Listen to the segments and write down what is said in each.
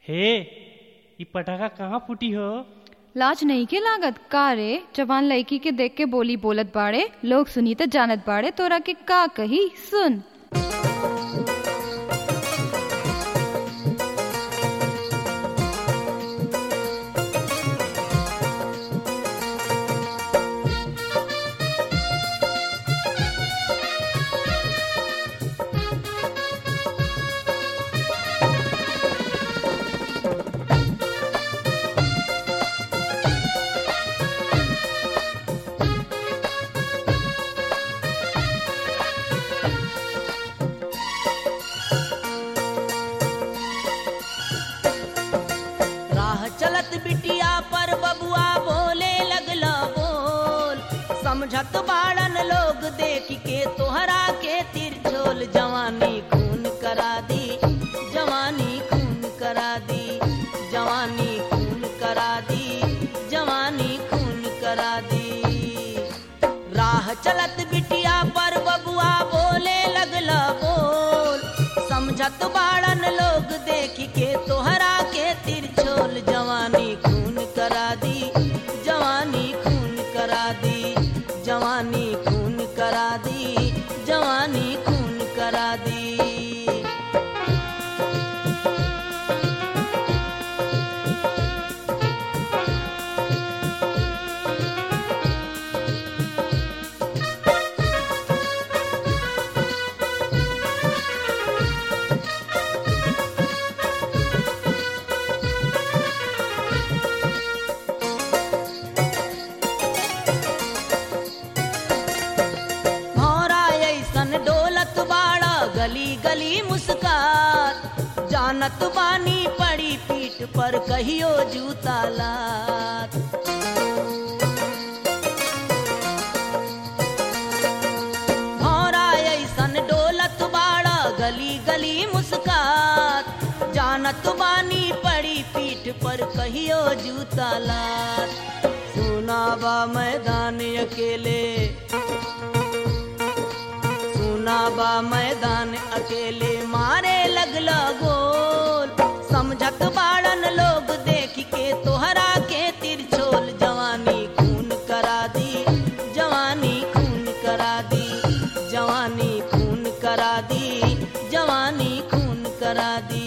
हे ई पटाखा कहाँ फूटी हो लाज नहीं के लागत का रे जवान लड़की के देख के बोली बोलत बाड़े लोग सुनी त जानत बाड़े तोरा के का कही सुन राह चलत बिटिया पर बबुआ बोले लगला बोल समझत बाड़न लोग देख के तोहरा के तिरछोल जवानी खून करा दी जवानी खून करा दी जवानी खून करा दी जवानी खून करा दी राह चलत बिटिया पर बबुआ बोले लगला बोल समझत बाड़न लोग देख के तोहरा के तिरछोल जवानी खून करा दी जवानी खून करा दी जवानी खून करा दी जवानी खून करा दी भौरा ऐसन डोलत बाड़ा गली गली मुस्कात जानत बानी पड़ी पीठ पर कहियो जूता लात भौरा ऐसन डोलत बाड़ा गली गली मुस्कात जानत बानी पड़ी पीठ पर कहियो जूता लात सुनाबा मैदान अकेले सुनाबा मैदान अकेले मारे लगला गोल समझत बाड़न लोग देख के तोहरा के तिरछोल जवानी खून करा दी जवानी खून करा दी जवानी खून करा दी जवानी खून करा दी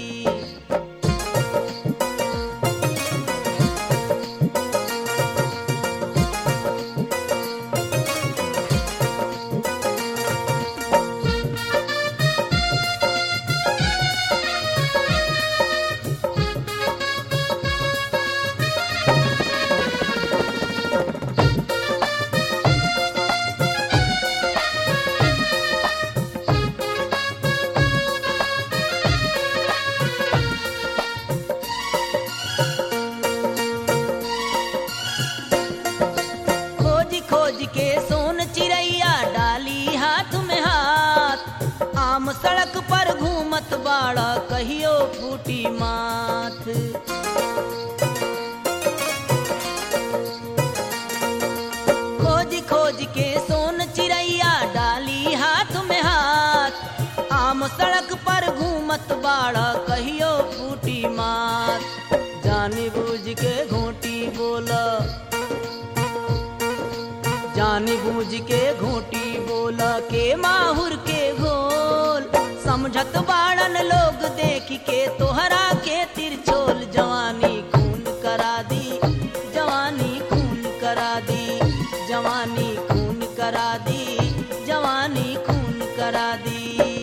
खोज खोज के सोन चिड़ैया डाली हाथ में हाथ आम सड़क पर घूमत बाड़ा कहियो फूटी माथ खोज खोज के सोन चिड़ैया डाली हाथ में हाथ आम सड़क पर घूमत बाड़ा कहियो फूटी माथ जानी बूझ के घोटी बोला जानी बूझ के घोटी बोला के माहुर के घोल समझत बाड़न लोग देख के तोहरा के तिरछोल जवानी खून करा दी जवानी खून करा दी जवानी खून करा दी जवानी खून करा दी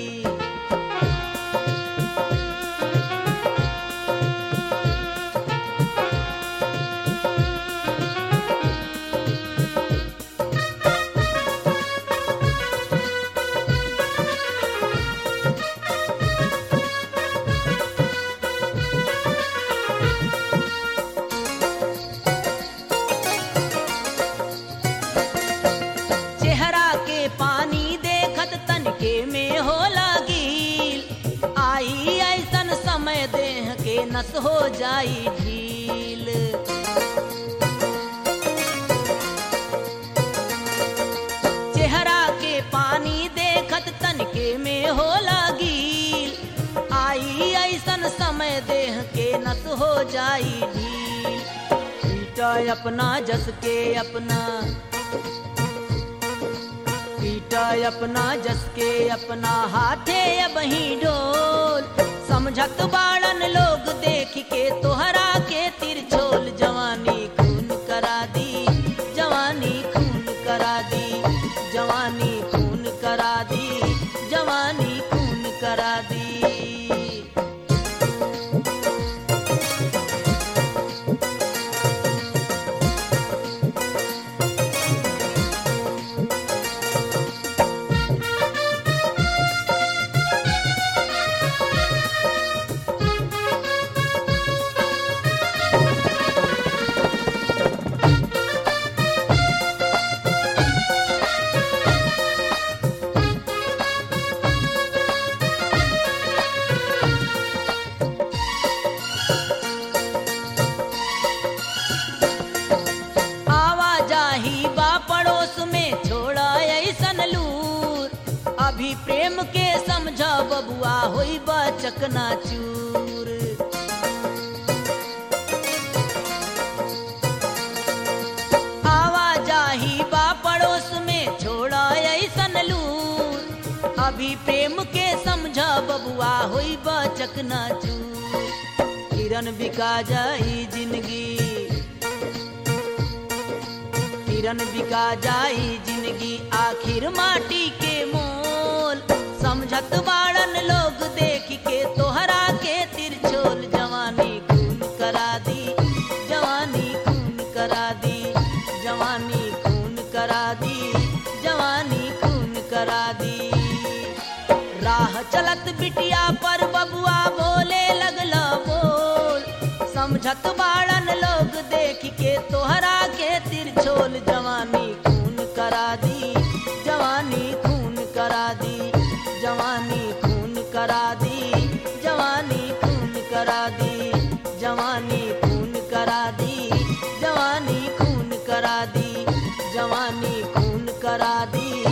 चेहरा के पानी देखत तनके में हो लगील आई ऐसन समय देह के नस हो जाई ढील चेहरा के पानी देखत तनके में हो लगील आई ऐसन समय समय देह के नस हो जाई ढील पीटा अपना जस के अपना पीटा अपना जस के अपना हाथे अब ही डोल समझत बाड़न लोग देख के तोहरा के तिरछोल जवानी खून करा दी जवानी खून करा दी जवानी खून करा दी जवानी खून करा दी आवाजाही बा पड़ोस में छोड़ा ऐसन लूर अभी प्रेम के समझा बबुआ होई बा चकना चूर आवाजाही बा पड़ोस में छोड़ा ऐसन लूर अभी प्रेम के समझा बबुआ होई बा चकना चूर किरण बिका जाई जिंदगी किरण बिका जाई जिंदगी आखिर माटी के मोल समझत बाड़न लोग देख के तोहरा के तिरछोल जवानी खून करा दी जवानी खून करा दी जवानी खून करा दी जवानी खून करा दी राह चलत बिटिया पर बबुआ बोले लगला बोल समझत बाड़न लोग देख के तोहरा के तिरछोल जवानी खून करा दी जवानी खून करा दी जवानी खून करा दी जवानी खून करा दी जवानी खून करा दी जवानी खून करा दी जवानी खून करा दी